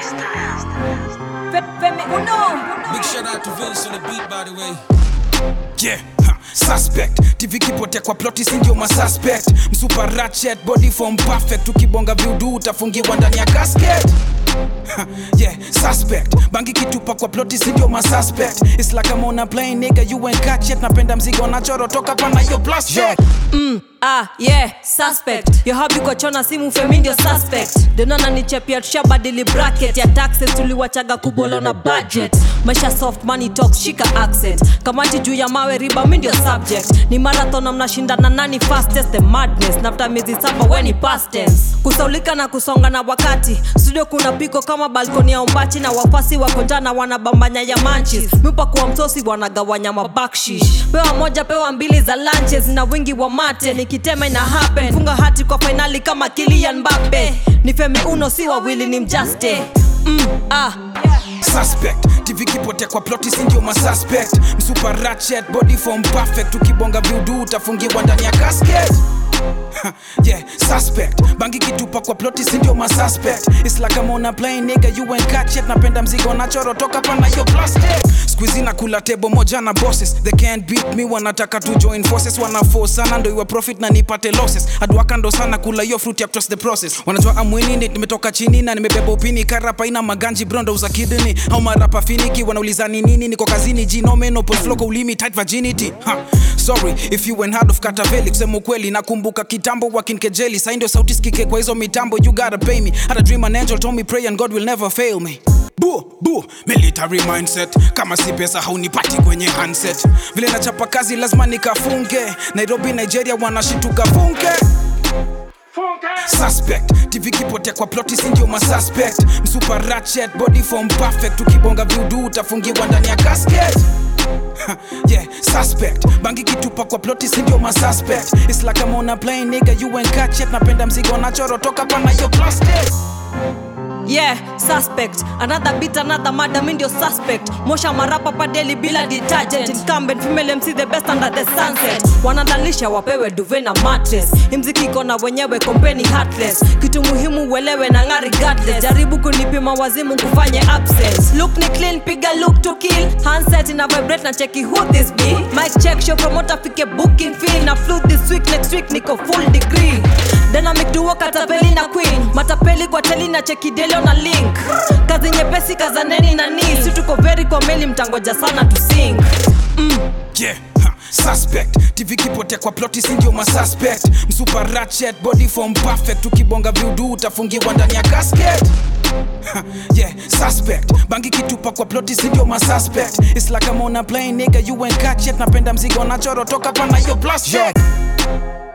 Femi Uno. Big shout out to Vince on the beat, by the way. yeah ha, suspect tv kipotea kwa ploti sindio masuspect msupa ratchet body form perfect ukibonga viudu utafungiwa ndani ya casket Ha, yeah suspect bangi kitupa kwa ploti sindio masuspect its like I'm on a plane nigga you ain't catch yet napenda mzigo nachoro toka pana hiyo plus check Ah, yeah, suspect yo habi kwa chona simu femi ndio suspect denona nichepia tushabadili bracket ya taxes tuliwachaga kubolo na budget maisha soft money talks shika accent kamati juu ya mawe riba mi ndio subject ni marathon na mnashindana nani fastest the madness nafta miezi saba weni past tense kusaulika na kusonga na wakati studio kuna piko kama balkoni ya umbachi na wafasi wako njana wanabambanya ya manchis mipa kuwa msosi wanagawanya mabakshish pewa moja pewa mbili za lunches na wingi wa mate nikitema ina happen funga hati kwa fainali kama kilian mbape ni femi uno si wawili ni mjaste mm, ah. suspect tv kipotea kwa ploti sindio masuspect msupa ratchet body form perfect ukibonga viudu utafungiwa ndani ya casket Ha, yeah suspect bangi kitupa kwa ploti sindio masuspect its like I'm on a plane nigga you ain't catch yet napenda mzigo nachoro toka pana hiyo plastic squeezy na kula tebo moja na bosses they can't beat me wanataka to join forces wana force sana ndo iwe profit na nipate losses adwaka ndo sana kula hiyo fruit ya trust the process wanajua amwinini nimetoka chini na nimebeba upini karapa ina maganji brondo za kidney au marapa finiki wanauliza ni nini niko kazini jinomeno floko ulimi tight virginity ha. sorry if you went hard of kataveli kusema ukweli nakumbuka kitambo wakinkejeli sai ndio sauti sikike kwa hizo mitambo you gotta pay me had a dream an angel told me pray and god will never fail me bu bu military mindset kama si pesa haunipati kwenye handset vile nachapa kazi lazima nikafunge nairobi nigeria wanashituka funke suspect tv kipotea kwa ploti sindio masuspect msupa ratchet body form perfect ukibonga viudu utafungiwa ndani ya casket Ha, yeah suspect bangi kitupa kwa ploti sindio masuspect its like I'm on a plane nigga you ain't catch yet napenda mzigo nachoro toka pana hiyo plastic yeah suspect another beat another murder mi ndio suspect mosha marapa padeli bila detergent incumbent female mc the best under the sunset wanadalisha wapewe duve na mattress imziki iko na wenyewe kompeni heartless kitu muhimu uelewe na ngari regardless jaribu kunipima wazimu kufanye absence look ni clean piga look to kill handset ina vibrate na cheki who this be mic check show promoter fike booking fee na flu this week next week niko full degree dynamic duo katapeli na queen matapeli kwa teli na cheki delio na link kazi nyepesi kazaneni na ni si tuko veri kwa meli mtangoja sana to sing yeah ha, suspect tv kipotea kwa ploti sindio masuspect msupa ratchet body form perfect ukibonga viudu utafungiwa ndani ya casket Ha, yeah suspect bangi kitupa kwa ploti sindio masuspect its like I'm on a plane nigga you ain't catch yet napenda mzigo nachoro toka pana hiyo plus check